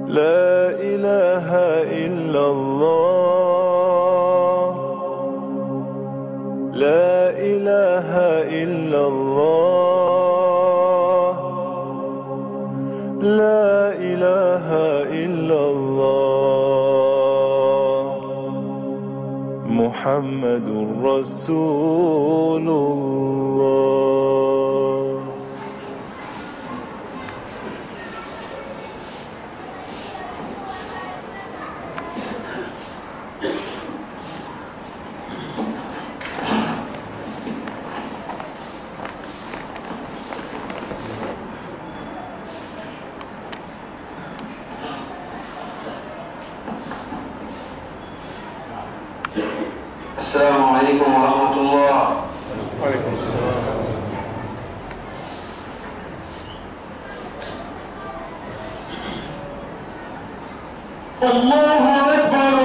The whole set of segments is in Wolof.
لا إله إلا الله لا إله إلا الله لا إله إلا الله محمد رسول الله السلام عليكم ورحمة الله الله أكبر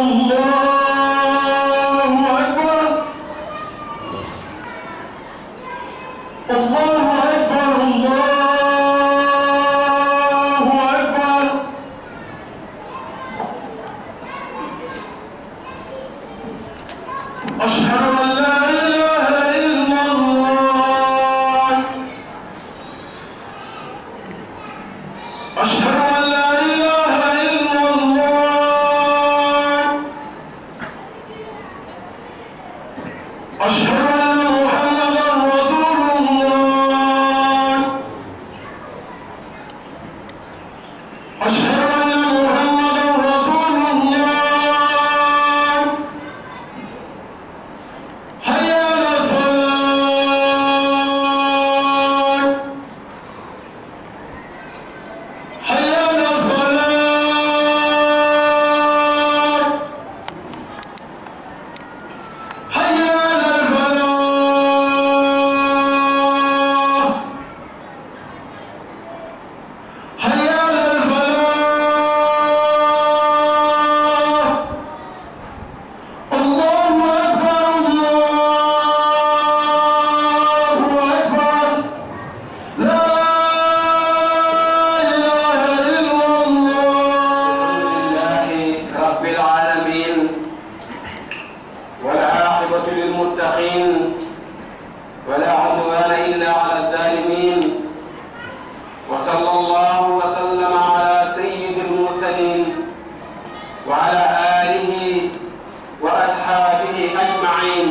الله أكبر الله أكبر الله أكبر أشهد أن لا إله إلا الله أشهد أن لا إله إلا الله أشهد أن محمدا رسول الله أشهد أن محمدا رسول الله حي على الصلاة حي على الصلاة حي على الفلاح حي على الفلاح الله أكبر الله أكبر لا إله إلا الله لله رب العالمين والعاقبة للمتقين ولا عدوان إلا على الظالمين وصلى الله وسلم على سيد المرسلين وعلى آله وأصحابه أجمعين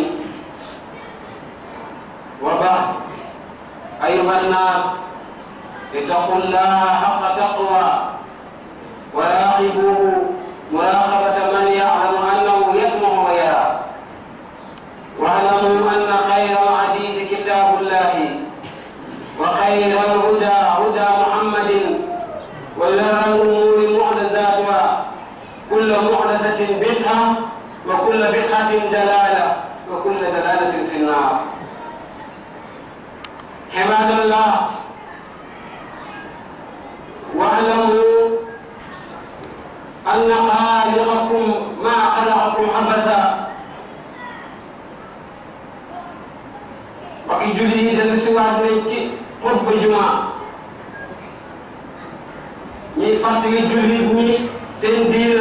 وبعد أيها الناس اتقوا الله حق تقوى وراقبوا مراقبة من يعلم أنه يسمع ويرى واعلموا أن خير الحديث كتاب الله وخير الهدى هدى محمد وشر الأمور محدثاتها كل محدثة بدعة وكل بدعة دلالة وكل دلالة في النار عباد الله واعلموا أن خالقكم ما خلقكم عبثا mbokki julli yi dellu si waat nañ ci xutba juma ñuy fàttali jullit ñi seen diina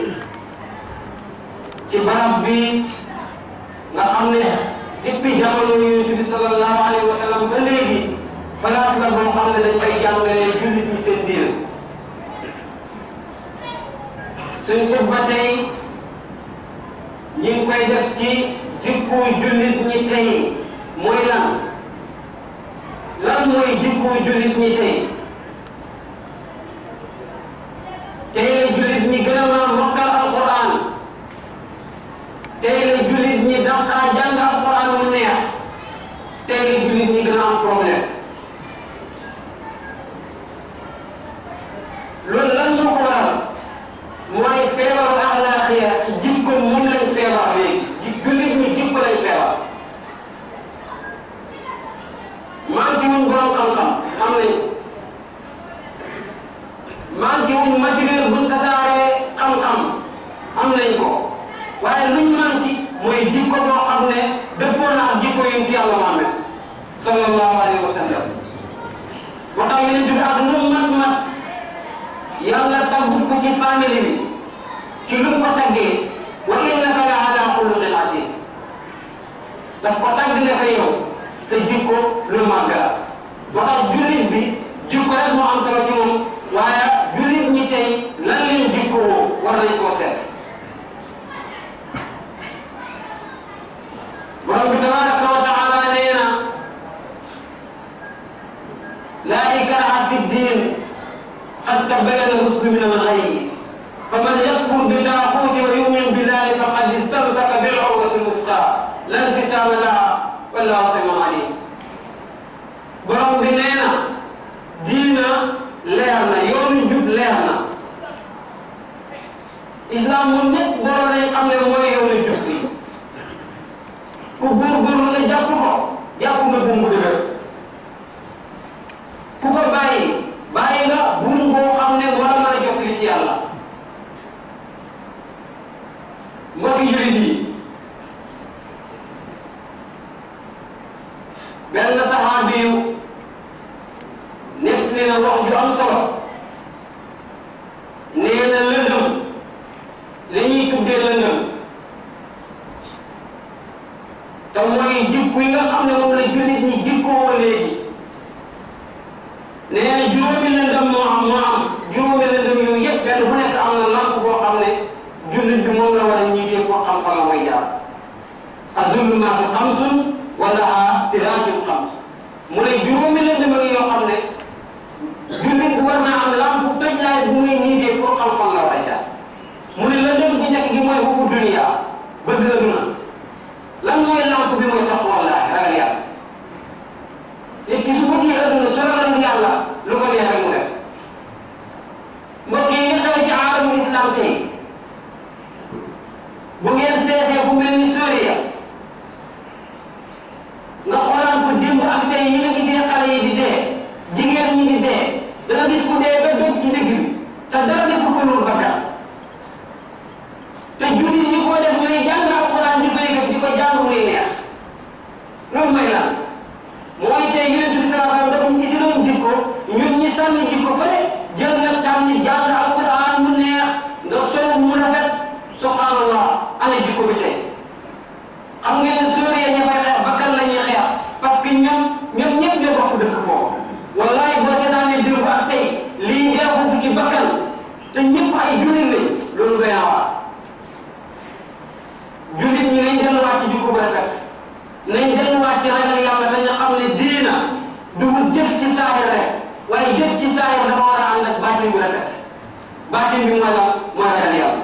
ci barab bi nga xam ne depuis jamono yonent bi sallallahu alayhi wa sallam ba léegi place la boo xam ne dañ fay jàngalee jullit ñi seen diina suñ xutba tey ñi ngi koy def ci jikko jullit ñi tey mooy lan lan mooy jikko jullit ñi tey tey la jullit ñi gën a mën a mokkal alquran tey la jullit ñi dàqaa jàng alquran mu neex tey la jullit ñi gën a am problème loolu lan moo ko waral mooy feebaru axlaaxiya jikko moom lañ feebar léegi ji jullit ñi jikko lañ feebar manqué wuñ borom xam-xam xam nañ manqué wuñ matériel buñ tasaaree xam-xam am nañ ko waaye luñ manqué mooy jikko boo xam ne dëppoo na ak jikko yonent Yàlla Muhammad sallallahu alayhi wa sallam waxtaan yonent bi ak lu mat mat yàlla taggut ko ci famille bi ci lu mu ko taggee wa innaka la ala xuluqin asim daf ko tagg ne ko yow sa jikko lu màgg la ba tax jullit bi jikko rek moo am solo ci moom waaye jullit ñi tey lan leen jikko woo war nañ koo seet borom bi tabaraka wa taala nee na laa ikraha fi ddin qad tabayyana rusdu min al-ghayy faman yakfur bi taaxuuti wa yumin billahi faqad istamsaka bil urwati l-wusqa la nfisaama laha wallahu samiun alim borom bi nee na diina leer na yoonu jub leer na islam moom ñëpp booloo nañ xam ne mooy yoonu jub bi ku góorgóorlu nga jàpp ko jàpp nga buum bu dëgër ku ko bàyyi bàyyi nga buum boo xam ne moo la mën a jottali ci yàlla mbokki jullit yi benn saxaabi yu nekk na wax ju am solo nee na lëndëm li ñuy tuddee lëndëm te mooy jikko yi nga xam ne moom la jullit ñi jikkoo léegi nee na juróomi lëndëm moo am moo am juróomi lëndëm yooyu yëpp benn bu nekk am na lamp boo xam ne jullit bi moom la war a ñiitee pour xam fan la koy jaar az-zulumaatu xamsun wa lahaa siraajun xams mu ne juróomi lëndëm ak yoo xam ne jullit bi war naa am lamp toj laay bu muy ñiitee pour xam fan la war a jaar mu ne lëndëm bu njëkk gi mooy hubbu dunya bëgg la duna lan mooy lamp bi mooy taqwallaahi ragal yàlla nit ki su bëggee adduna su ragalul yàlla lu ko neex rek mu def mbokk yi nga xew ci aalamu islam tey bu ngeen seetee fu mel ni Suuriya nga xoolaan ko démb ak tey yi nga gisee xale yi di dee jigéen ñi di dee dana gis ku dee ba dog ci digg bi te dara defu ko loolu bakkan te jullit yi ko def ñooy jàng alquran di ko yëkkati di ko jàng muy neex loolu mooy lan mooy tey yonent bi sallallahu alayhi wasallam dafa ñu gisi doon jikko ñun ñi sànni jikko fële jël nag tànn jàng alquran mu neex nga solu mu rafet subhanallah ana jikko bi tey xam ngeen ne Suuriya ña fay xeex bakkan la ñuy xeex parce que ñoom ñoom ñëpp ñoo bokk dëkk foofu wallahi boo seetaanee démb ak tey lii ngeexu fi ci bakkan te ñëpp ay jullit lañ loolu doy na waar jullit ñi nañ delluwaat ci jikko bu rafet nañ delluwaat ci ragal yàlla dañu xam ne diina du jëf ci saahir rek waaye jëf ci saahir dafa war a ànd ak baatin bu rafet baatin bi mooy la mooy ragal yàlla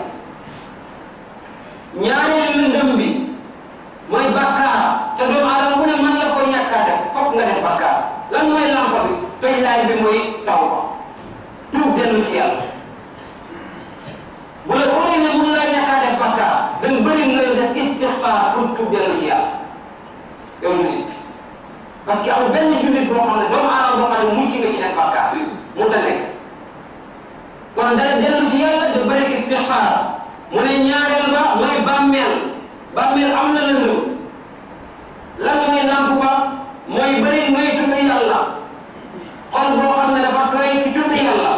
ñaareelu lëndëm bi mooy bakkaar te doomu aadama bu ne mën la ko ñàkkaa def fokk nga def bakkaar lan mooy lampa bi toj laay bi mooy tawba tuub dellu ci yàlla bu la wóoree ne mënu laa ñàkkaa def bakkaar dañ bëri ngay def istixfaar pour tuub dellu ci yàlla yow jullit parce que amul benn jullit boo xam ne doomu aadama boo xam ne mucc nga ci def bakkaar mu ta nekk kon dara dellu ci yàlla da bëri istixfaar mu ne ñaareel ba mooy bàmmeel bàmmeel am na lëndëm lan mooy lamp ba mooy bëri mooy tudd yàlla xol boo xam ne dafa tooy ci tudd yàlla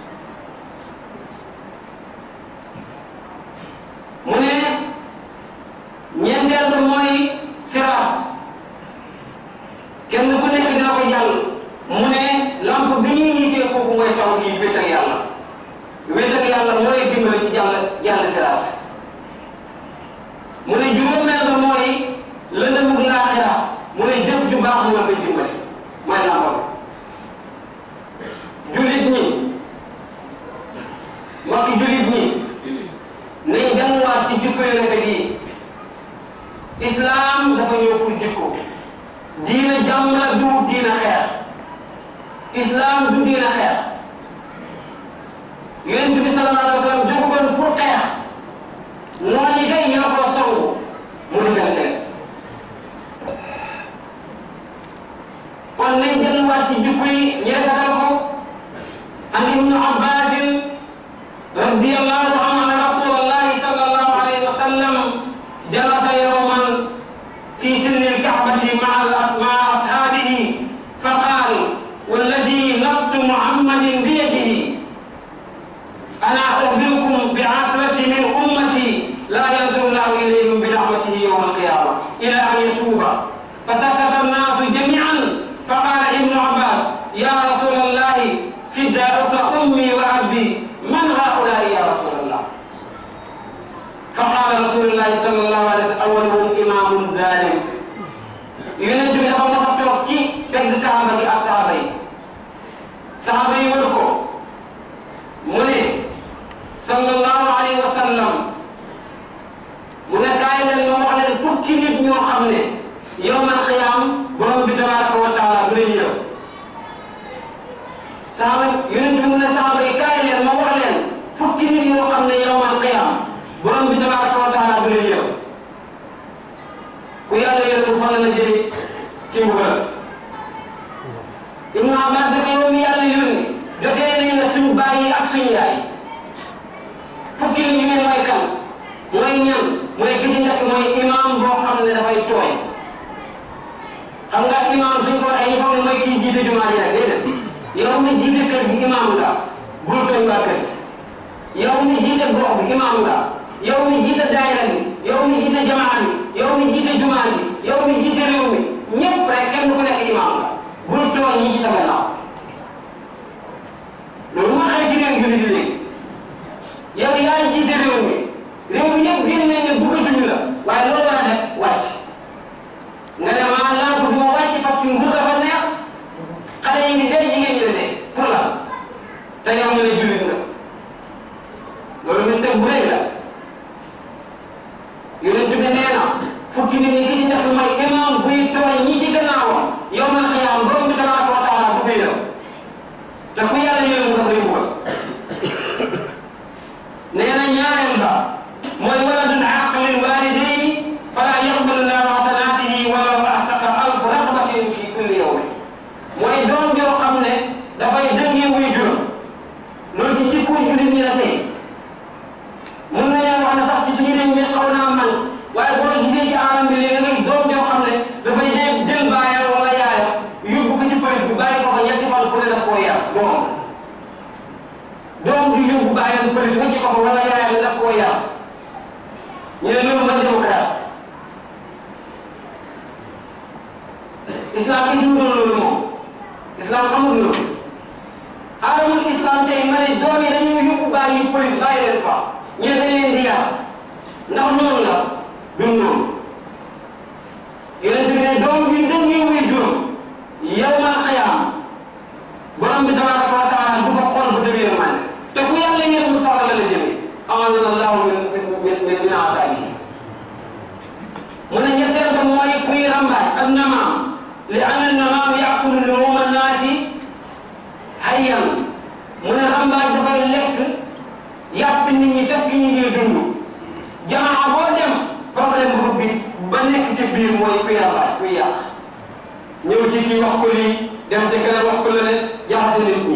mu ne ñeenteel ba mooy siraat kenn ku nekk dina ko jàll mu ne lamp bi ñuy yitee foofu mooy taw yi wéetal yàlla wéetal yàlla mooy dimbale ci jàll jàll siraat mu ne juróomeel ba mooy lëndëmug laaxira mu ne jëf ju baax mu la koy dimbale mooy lampam jullit ñi mbokki jullit ñi nañ delluwaat ci jikko yu rafet yi islam dafa ñëw pour jikko diina jàmm la du diina xeex islam du diina xeex yonent bi sallallahu alayhi wa sallam jógugoon pour xeex noonu yi kay ñoo ko songu mu defal fenn kon nañ delluwaat ci jikko yi ñu rafetal ko an ibnu abbasin radiyallahu anhu anna rasulallahi sallallahu alayhi wa sallam jalasa yawman fi sinni alkaabati maa maa ashaabihi fa qaal wallazi nafsu muhammadin biyadihi ana ukhbirukum bi asrati min ummati la yanzuru llahu ilayhim bi rahmatihi yawma alqiyama ila an yatuba فسكت الناس جميعا فقال ابن عباس يا رسول الله فداؤك امي وابي من هؤلاء يا رسول الله فقال رسول الله صلى الله عليه وسلم اولهم امام ظالم yonent bi dafa mos a toog ci pegg kaaba gi ak saxaaba yi saxaaba yi wër ko mu ne sallallahu alayhi wa sallam mu ne kaay leen ma wax leen fukki nit ñoo xam ne yawmal qiyaam borom bi tabaraka wa taala du leen yërëm saxaaba yonent bi mu ne saxaaba yi kaay leen ma wax leen fukki nit yoo xam ne yawmal qiyaam borom bi tabaraka wa taala du leen yërëm ku yàlla yërëm fan la jëme ci mbugal Ibnu Abbas da yow mi yàlla yónni jotee nañ la suñu baay yi ak suñu yaay fukki nit ñu ngeen mooy kan mooy ñan mooy ki ci njëkk mooy imam boo xam ne dafay tooy xam nga imam suñ ko waxee ñu foog ne mooy kii jiite jumaa ji rek déedéet yow mi jiite kër gi imam nga bul tooñ waa kër gi yow mi jiite gox bi imam nga yow mi jiite daayira bi yow mi jiite jamaa bi yow mi jiite jumaa ji yow mi jiite réew mi ñëpp rek kenn ku nekk imam nga bul tooñ ñi ci sa gannaaw loolu moo xëy ci réew julli di léegi yow yaa jiite réew mi réew mi yëpp génn nañ ne bëggatuñu la waaye loo war a def wàcc nga ne maa lànk du ma wàcc parce que nguur dafa neex xale yi ni dee jigéen ñi la dee pour la te yow nga ne jullit nga loolu mistake bu rëy la yonent bi nee na fukki nit ñi ki ci njëkk mooy imam buy tooñ ñi ci gannaawam yow man xiyaam borom bi tabaraka wa taala bu koy yërëm te ku yàlla yërëm daf lay mbugal nee na ñaareel ba mooy waladun aqlin walidayni fala yaqbalu llahu hasanatihi walaw ahtaqa alfu raqabatin fi kulli yawmin mooy doom joo xam ne dafay dëngee wuy juróom loolu ci jikko jullit ñi la tey mun nañoo wax ne sax ci suñu réew mi xaw naa man waaye boo gisee ci alam bi léegi nag doom joo xam ne dafay jël jël baayam wala yaayam yóbbu ko ci police bi bàyyi ko fa ñetti fan ku ne daf koo yar doom doom di yóbbu baayam police wacci ko fa wala yaayam daf koo yar ñu ne loolu man démocrate islam gis mu doon loolu moom islam xamul loolu alamul islam tey ma ne doom yi dañuy yóbbu bàyyi police bàyyi leen fa ñu dañ leen di yar ndax noonu la du noonu yonent bi ne doom bi dëngee wuy juróom yawmal qiyaam borom bi tabaraka wa taala du ko xool bu tëbee man te ku yàlla yërëm sawara la la jëmee amanana allahu min min min min asaabihi mu ne ñetteel ba mooy kuy rambaaj ak namaam li anna namaam yaqulu luuma naasi hayyan mu ne rambaaj dafay lekk yàpp nit ñi fekk ñu ngi dund jamaa boo dem problème bu bi ba nekk ci biir mooy kuy rambaaj kuy yàq ñëw ci kii wax ko lii dem ci keneen wax ko lële jaxase nit ñi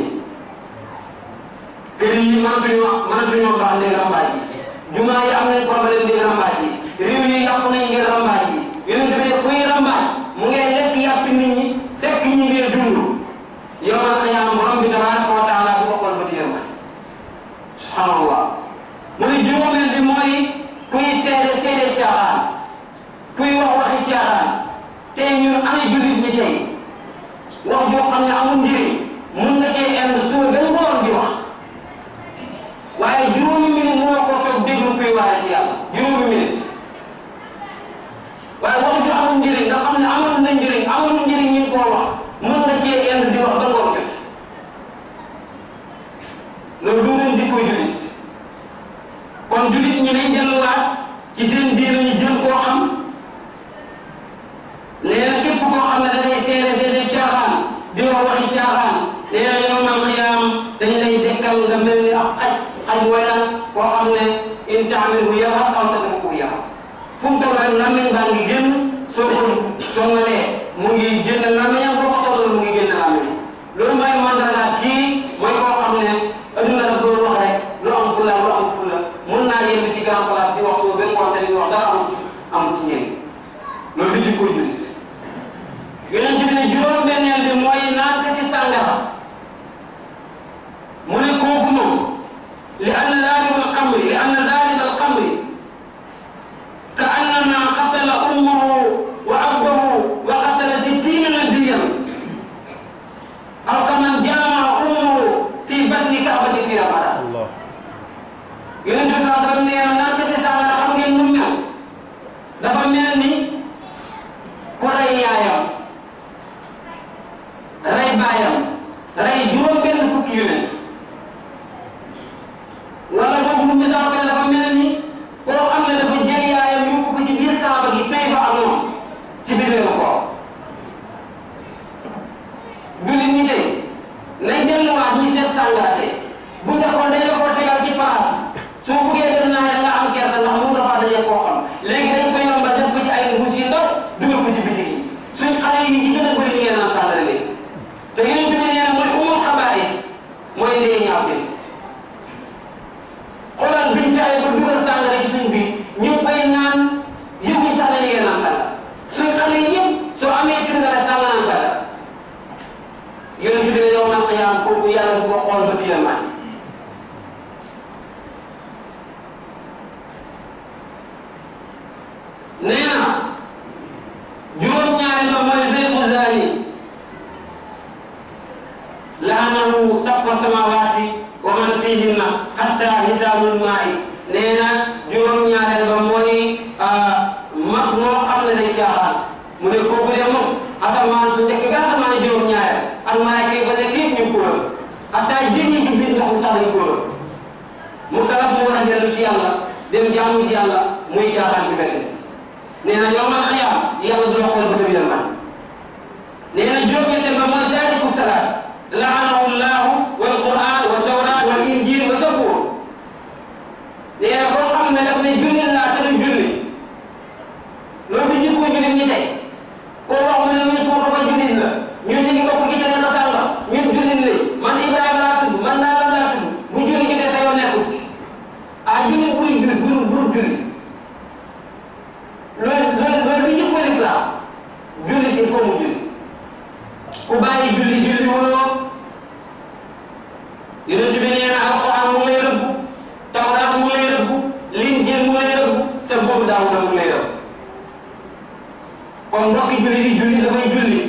kër yi mënatuñoo mënatuñoo baax ndeg rambaaj yi jumaa yi am nañ problème ndeg rambaaj yi réew yi yàqu nañ ngir rambaaj yi yonent bi ne kuy rambaaj mu ngay lekk yàpp nit ñi fekk ñi ngi dund yawmal qiyaama borom bi tabaraka wa taala bu ko xool ba ci yërmande subhanallah mu ne juróomeel bi mooy kuy seede seede caaxaan kuy wax waxi caaxaan tey ñun ana jullit ñi tey wax joo xam ne amul njëriñ mun nga cee indi suba ba ngoon di wax waaye juróomi minute moo ko toog déglu kuy waare ci yàlla juróomi minute waaye wax ju amul njëriñ nga xam ne amul na njëriñ amul njëriñ ñu koo wax mun nga cee indi di wax ba ngoon jot loolu du leen jikko jullit kon jullit ñi nañ delluwaat ci seen diine ñu jëm koo xam nee na képp koo xam ne da ngay seede seede caaxaan di wax waxi caaxaan nee na yawmal qiyaam dañ lay dekkal nga mel ni ab xaj xaj mooy lan koo xam ne in taamilhu yalhas aw tatrukuhu yalhas fu mu toll rek làmmiñ baa ngi génn soo ko songalee mu ngi génn làmmiñam boo ko sonal mu ngi génn làmmiñam loolu mooy mandarga kii mooy koo xam ne adduna daf doon wax rek lu am fulla lu am fulla mun naa yéen ci grand place di wax suba ba ngoon te li wax dara amul ci amul ci njëriñ loolu di jikko jullit yonent bi ne juróom-benneel bi mooy naan ka ci sàngara mu ne kooku moom li foofu mu misaal ko ne dafa mel ni koo xam ne dafa jël yaayam yóbbu ko ci biir kaaba gi sëy fa ak moom ci biir weeru koor jullit ñi tey nañ delluwaat ñi seet sàngara tey bu njëkkoon dañ la ko tegal ci place soo buggee dem naa da nga am kersa ndax mun nga faa dajee koo xam léegi dañ ko yombal def ko ci ay mbuus yu ndaw dugal ko ci bitig yi suñ xale yi ci gën a bëri li ngeen naan sàngara léegi te yeneen bi nee na mooy umul xabaais mooy ndey ñaaw bi xoolal biñ fexee ba dugal sàngara ci suñ biir ñu ngi koy naan yëguñ sax ne ñu ngeen naan sàngara suñ xale yi yëpp soo amee kër nga def sàngara naan sàngara yonent bi ne yow man qiyaam kooku yàlla du ko xool ba ci yërmaan nee na juróom-ñaareel ba mooy zeyqu zaani laanahu sab'a samawaati wa man fihinna hatta hitaamul maa'i nee na juróom-ñaareel ba mooy mag moo xam ne day caaxaan mu ne kooku de moom asamaan su njëkk ba asamaan juróom-ñaareel ak malaaka yi fa nekk yëpp ñu kóoram hatta jën yi ci biir ndox mi sax dañ kóoram mu kalaf mu war a dellu ci yàlla dem jaamu ci yàlla muy caaxaan ci benn nee na yawmal qiyaam yàlla du la xool bëtam yërmaan nee na juróom-ñetteel ba mooy taariku salaat laanahu llahu wal quran wa tawrat wal injil wa sabuur nee na koo xam ne daf ne julli laa te du julli loolu du jikko jullit ñi tey koo wax mu ne ñun suma papa jullit la ñun ñu ngi bokk ci tariqa sànga ñun jullit lañ man Ibrahima laa tudd man nangam laa tudd bu julli ci des sa yoon nekkul ci ah jullit buy julli buru buru julli loolu loolu loolu du jikko lislaam jullit il faut mu julli ku bàyyi julli julli wuloo yonent bi nee na alquran mu ngi lay rëbb tawraat mu ngi lay rëbb linjil mu ngi lay rëbb sa boobu daawuda mu ngi lay rëbb kon mbokki julli di julli dafay julli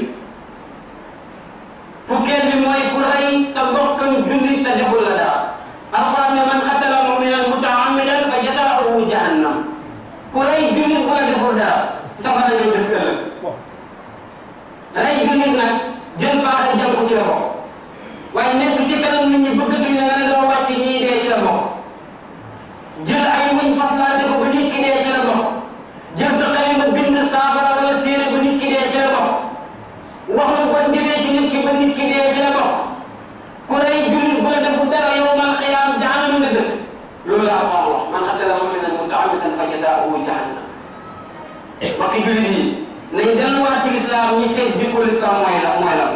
fukkeel bi mooy ku rey sa mbokkam julli te deful la dara alquran ne man xatala muminan mutaamidan fa jasaahu jahannam ku rey jullit bu la deful dara safara ngay dëkk ëllëg rey jullit nag jël baax jam ko ci la bokk waaye nekk ci kanam nit ñi bëggatuñ la nga ne doo wàcc ñii dee ci la bokk jël ay wuñ faslaate ko ba nit ki dee ci la bokk jël sa xalima bind saafara wala téere ba nit ki dee ci la bokk wax lu bon jëlee ci nit ki ba nit ki dee ci la bokk ku rey jullit bu la deful dara yow man xiyaam jahannama nga dëkk loolu la Alxuraan wax man qatala mu'minan mutaammidan fa jazaa'uhu jahannam mbokki jullit yi nañ delluwaat ci lislaam ñi seet jikko lislaam mooy la mooy la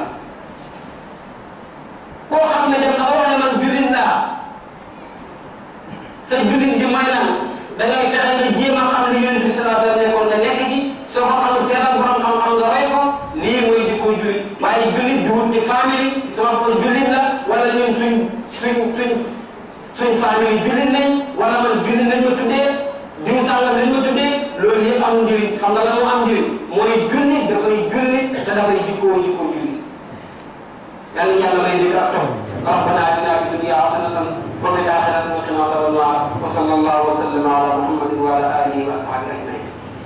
koo xam ne dem nga wax ne man jullit laa sa jullit ji mooy lan da ngay fexe nga jéem a xam li Yonent bi sallallahu alayhi wa sallam nekkoon nga nekk ci soo ko xamul seetal borom xam-xam nga roy ko lii mooy jikko jullit waaye jullit di wut ci famille sama bopp jullit la wala ñun suñ suñ suñ suñ famille jullit nañ wala man jullit nañ ma tuddee diw sàngam lañ ma tuddee loolu yëpp am njëriñ xam nga la moo am njëriñ mooy jullit dafay jullit te dafay jikkoo jikkoo jullit yàlla yàlla may dégg ak topp ربنا اتنا في الدنيا حسنه وفي الاخره وقنا عذاب النار وصلى الله وسلم على محمد وعلى اله واصحابه اجمعين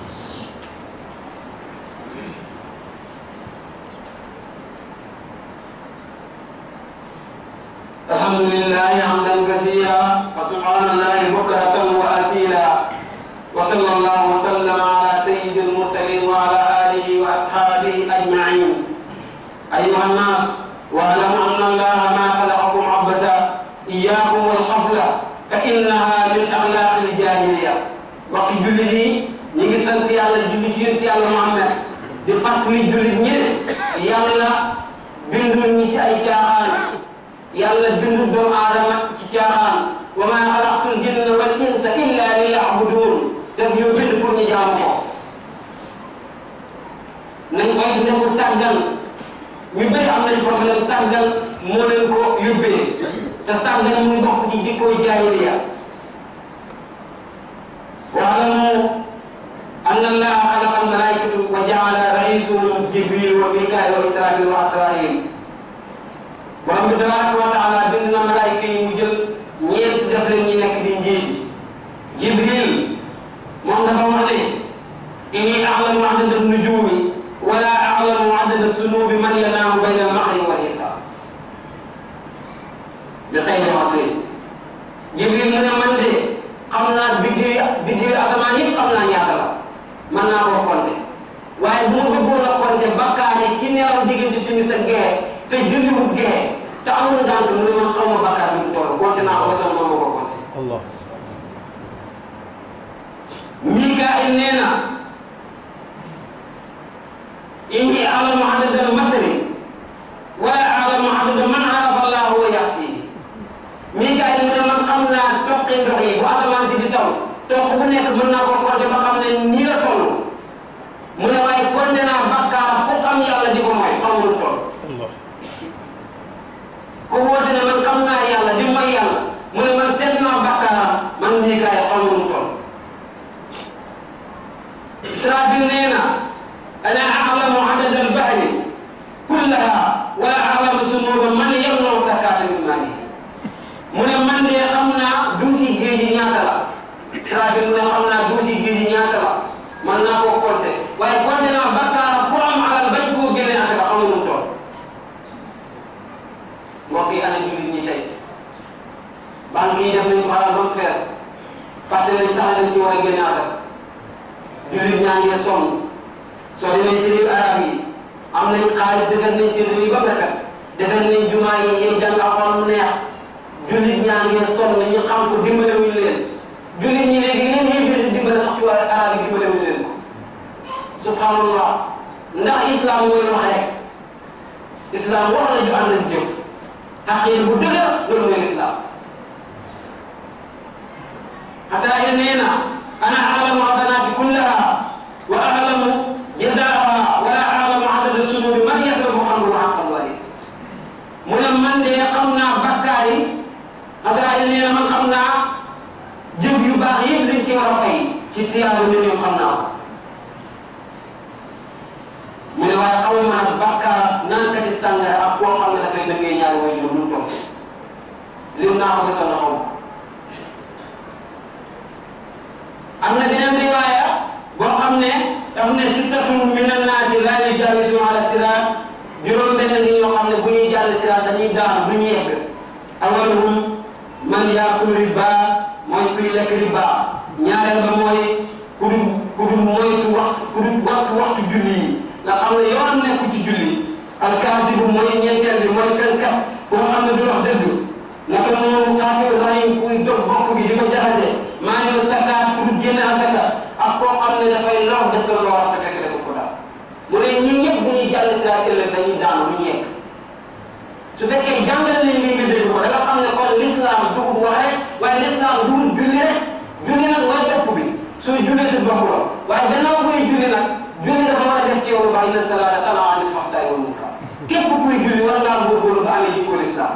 الحمد لله حمدا كثيرا وسبحان الله بكرة وأسيلا وصلى الله وسلم على سيد المرسلين وعلى آله وأصحابه أجمعين أيها الناس واعلموا أن الله ما خلقكم عبثا إياكم والقفلة فإنها من أخلاق الجاهلية وقت جلدي نيجي سنت يالا جلدي في ينت يالا محمد di fàttali jullit ñi yàlla bindul ñi ci ay caaxaan yàlla bindul doomu aadama ci caaxaan wa ma xalaqtul jinna wal insa illa li yabudun daf ñoo bind pour ñu jaamu ko nañ koy nekku sàggan ñu bëri am nañ problème sàggan moo leen ko yóbbee te sàggan mu bokk ci jikkoo jaahiliya waalamu أن الله خلق الملائكة وجعل رئيسهم جبريل وميكائيل وإسرافيل وأسرائيل borom bi tabaraka wa taala bind na malaayka yi mu jël ñeent def leen ñi nekk di njiit jibril moom dafa wax ne inni a'lamu adada nujumi wala a'lamu adada sunubi man yanaamu bayna al-maghrib wal isha bi xayri masri jibril mu ne man de amul ngànt mu ne man xaw ma bàkkaar bi mu toll compté naa ko ba sama moom ma ko compté Allah Mikaayil nee na inni alamu adada al-matari wala alamu adada man arafa Allahu wa yaxsihi Mikaayil mu ne man xam naa toqi ndox yi bu asamaan si di taw toq bu nekk mën naa ko compté ba xam ne nii la toll mu ne waaye compté naa bàkkaar ku xam yàlla di ko mooy xamul toll Allah ku woote ne man xam naa yàlla di mooy yàlla mu ne man seet naa bàkkaaram man Mikaayil xamul toll Israafil nee na ana a'lamu adada al-bahri kullaha wala a'lamu zunuba man yamna'u zakata min maalihi mu ne man de xam naa duusi géej yi ñaata la Israafil mu ne xam naa duusi géej yi ñaata la man naa koo compter waaye compter naa bakkaar ku am alal bañ koo génne asaka xamul mu toll mbokk yi ana jullit ñi tey banque yi def nañ ko alal ba mu fees fàtte nañ sax dañ ci war a génne asaka jullit ñaa ngi sonn soo demee ci réew arab yi am nañ xaalis defar nañ ci réew yi ba mu rafet defar nañ jumaa yi ñuy jàng alxuraan mu neex jullit ñaa ngi sonn ñu xam ko dimbale wuñ leen jullit ñi léegi leen yéen di dimbale sax ci waa arab yi dimbale wuñ leen ko subhanallah ndax islam mooy wax rek islam wax la ju ànd ak jëf xaqiir bu dëgër loolu mooy islam xasaayir nee na ana alamu xasanaati kullaha wa alamu jazaaha wala alamu adada sunubi man yaslabu xamru xaqal wali mu ne man de xam naa bakkaar yi xasaayir nee na man xam naa jëf yu baax yëpp liñ ci war a fay ci tiyaaba nit ñoom xam naa ko mu ne waaye xamuma nag bakkaar naankati sàngara ak koo xam ne dafay dëggee ñaari way juróom lu toog lim naa ko gisoon na xaw am na beneen riwaaya boo xam ne daf ne sittatun min annaasi laa yujaawizu ala siraat juróom benn ngi ñoo xam ne bu ñuy jàll siraat dañuy daanu du ñu yegg awaluhum man yaakul riba mooy kuy lekk riba ñaareel ba mooy ku dul ku dul moytu waxtu ku dul waxtu waxtu julli yi nga xam ne yoonam nekku ci julli alkaasibu mooy ñeenteel bi mooy fenkat boo xam ne du wax dëgg naka noonu xaafir rahim kuy dog bokk gi di ko jaxase maa ñëw sakaat pour génne asaka ak koo xam ne dafay lor dëkkal loo wax te fekk dafa ko daal mu ne ñi ñëpp bu ñuy jàll si laaj ëllëg dañuy daanu du ñu yegg su fekkee jàngale nañ li nga dégg ko da nga xam ne kon l'islam dugub wax rek waaye l'islam dugub julli rek julli nag mooy bopp bi soo jullee te bopp la waaye gannaaw buy julli nag julli dafa war a def ci yow lu baax inna salaata tanhaa anil fahshaa'i wal munkar képp kuy julli war ngaa góorgóorlu ba amee jikko l'islam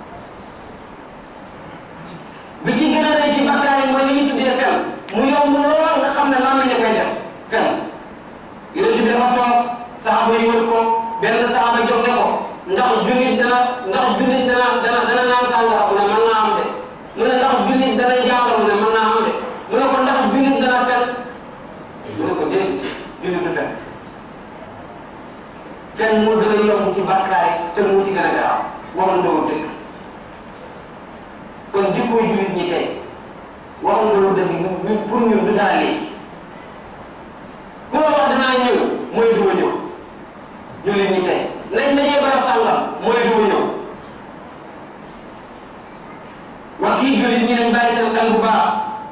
bi ci gën a rëy ci bakkaar yi mooy li ñu tuddee fen mu yomb lool nga xam ne lan la ñu koy def fen yonent bi dafa toog saxaaba yi wër ko benn saxaaba jóg ne ko ndax jullit dana ndax jullit dana dana dana naan sàngara mu ne mën naa am de mu ne ndax jullit dana njaagal mu ne mën naa am de mu ne ko ndax jullit dana fen mu ne ko déedéet jullit du fen fen moo gën a yomb ci bakkaar yi te moo ci gën a garaaw waxul doo dëgg kon jikkooy jullit ñi tey waxul loolu dëgg ñu pour ñun du dara léegi ku la wax danaa ñëw mooy du ma ñëw jullit ñi tey nañ dajee barab sàngam mooy du ma ñëw wax yi jullit ñi nañ bàyyi seen xel bu baax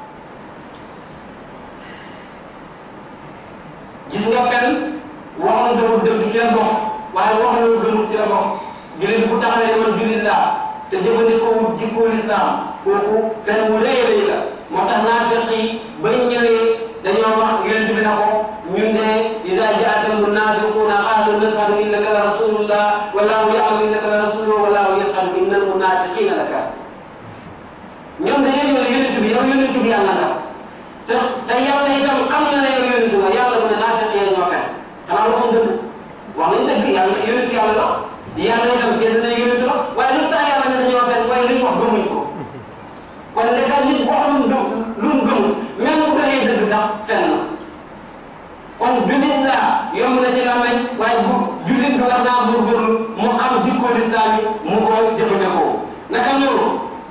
gis nga fen wax na dëgg dëgg ci la bokk waaye wax loolu gëmul ci la bokk jullit bu taxawee man jullit laa te jëfandikoo wut jikkoo lislaam kooku fen wu rëy a rëy la moo tax naafiq yi bañ ñëwee dañoo wax yonent bi na ko ñun de iza jaaka almunafiquna qaalu nashhadu innaka la rasulullah wallahu ya'lamu innaka la rasuluhu wallahu yashhadu inna almunafiqina la kaafirun ñoom dañoo ñëw ne yonent bi yow yonent bi yàlla nga te te yàlla itam xam na ne yow yonent nga yàlla mu ne naafiq yi ñoo fen xanaa waxoon dëgg wax nañ dëgg yàlla yonent yàlla la yàlla itam seet na yonent la waaye lu tax yàlla ne dañoo fen mooy li ñu wax gëmuñ ko kon ndeka nit boo xamul lu mu gëmul même bu doxee dëgg sax fen na kon jullit laa yomb na ci làmmeñ waaye bu jullit bi war naa góorgóorlu mu xam jikko lislaam yi mu ko jëfandikoo naka noonu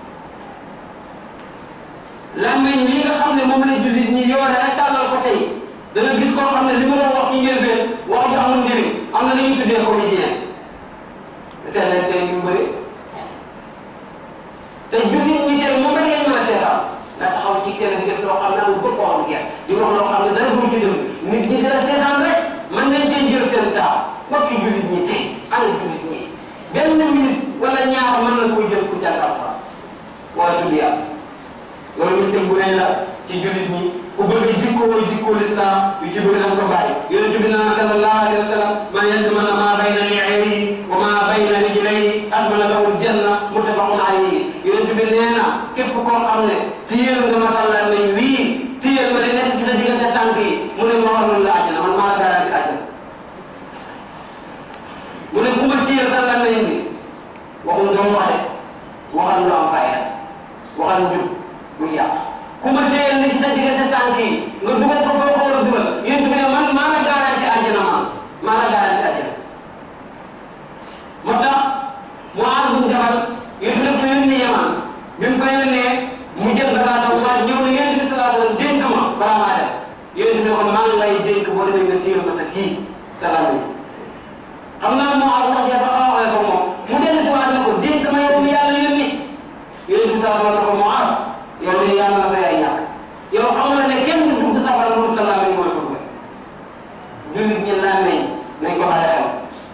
làmmeñ wi nga xam ne moom la jullit ñi yoore rek tàllal ko tey da nga gis koo xam ne li ma doon wax ci njëlbeen wax ju amul njëriñ am na li ñuy tuddee comédien seet leen tey ñu bëri wax loo xam ne dara du ci dem nit ñi dina seetaan rek mën nañ cee jël seen taa mbokki jullit ñi tey ana jullit ñi benn minute wala ñaar mën na koo jël pour jàng alxuraan waa tudd yàlla loolu ñu teg bu rëy la ci jullit ñi ku bëgg a jikkoo jikkoo lislaam yu ci bëri danga ko bàyyi yonent bi naan sallallahu alayhi wa sallam man yadmana maa bayna li'ayhi wa maa bayna rijlayhi admana lahu aljanna muttafaqun alayhi yonent bi nee na képp koo xam ne téyel nga masalla nañ wii téyel ma di nekk ci sa diggante tànk yi mu ne ma warul la àjjana man maa la garanti àjjana mu ne ku ma téyel sa lan nañ bi waxum doomu waxe waxal lu am fayda waxal njub bu yàq ku ma téyel ni ci sa diggante tànk yi nga dugal ko foo ko war a dugal yonent bi ne man maa la garanti àjjana man maa la garanti àjjana moo tax mu aar bu jabal yonent bi daf ko yónni yaman bi mu ko yónnee mu jël bagaasam waa ñëw na yonent bi sallallahu alayhi wa sallam dénk ma balaa maa dem yonent bi ne ko maa ngi lay dénk boo demee nga téyel ma sa kii sa lam xam naa moo aar wax jafe xaw a ko moom mu dellu si waat ne ko dénk ma yow mi yàlla yónni yonent bi sallallahu alayhi wa sallam ne ko moo aar yow de yàlla na sa yaay ñàkk yow xam nga ne kenn du dugg safara loolu sa làmmiñ mooy fa dugal jullit ñi làmmiñ nañ ko bàyyi xel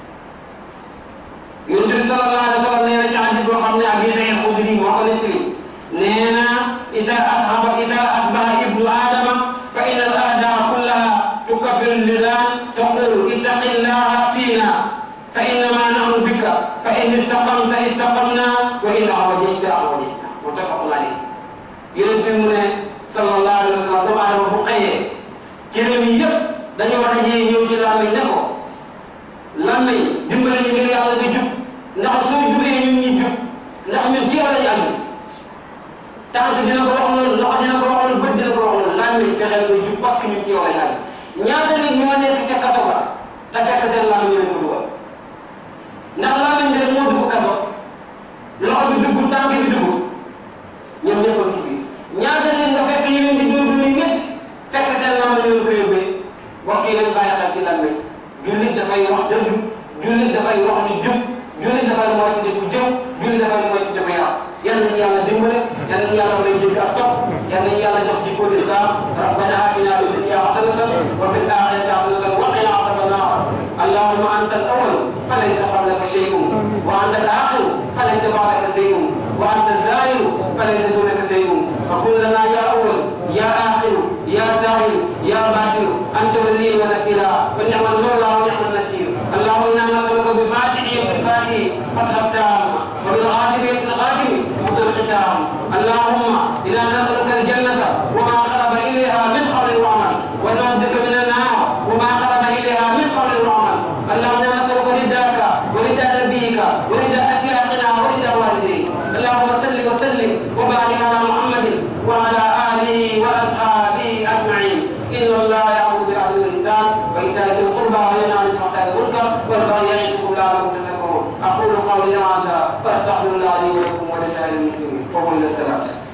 yonent bi sallallahu alayhi wa sallam nee na ci hadis boo xam ne Abi Saïd Xudri moo ko nettali nee na isa ashaba isa asbaha ibnu adama fa inna al a'daa kullaha tukaffiru lisaan taqul ittaqillaha fiina fa innama nahnu bika fa in istaqamta istaqamna wa in awajajta awajajna muttafaqun alayhi yonent bi mu ne sallallahu alayhi wa sallam doomu aadama bu xëyee cëram yi yëpp dañoo war a dajee ñëw ci làmmiñ ne ko làmmiñ dimbale ñu ngir yàlla nga jub ndax soo jubee ñun ñi jub ndax ñun ci yow lañu aju tànk dina ko wax loolu loxo dina ko wax loolu bët dina ko wax loolu làmmiñ fexeel nga jub parce que ñun ci yow lañu aju ñaata nit ñoo nekk ca kaso ba te fekk seen làmmiñ ñu leen ko dugal ndax làmmiñ bi rek moo dugg kaso loxo bi dugg tànk bi dugg ñoom ñëppoon ci biir ñaata nit nga fekk ñu leen di dóor dóor yi métti fekk seen làmmiñ ñu leen ko yóbbee mbokk yi nañ bàyyi xel ci làmmiñ jullit dafay wax dëgg jullit dafay wax lu jub jullit dafay moytu ku jëm jullit dafay moytu di ko yàq yal nañu yàlla dimbale yal nañu yàlla may dégg ak topp yal nañu yàlla jox jikko lislaam rabbana atina fi dunya hasanatan wa fil akhirati hasanatan wa qina adhaban nar allahumma anta al-awwal falaysa qablaka shay'un wa anta al-akhir falaysa ba'daka shay'un wa anta az-zahir falaysa dunaka shay'un فكن لنا يا أول يا آخر يا ساهل يا باطن أنت ولي ونسيرا ونعم المولى ونعم النصير اللهم إنا نسألك بفاتحية الفاتح فتح التام وبالغاتبية الغاتم مد الختام اللهم إنا نسألك الجنة وما قرب إليها من قول وعمل ونعوذ بك من النار وما قرب إليها من قول وعمل اللهم إنا نسألك رداك ورضا نبيك ورضا أشياخنا ورضا والديك اللهم صل وسلم وبارك على محمد وعلى آله وأصحابه أجمعين إن الله يأمر بالعدل والإحسان وإيتاء ذي القربى وينهى عن الفحشاء والمنكر والبغي يعظكم لعلكم تذكرون أقول قولي هذا وأستغفر الله لي ولكم ولسائر المسلمين وقل السلام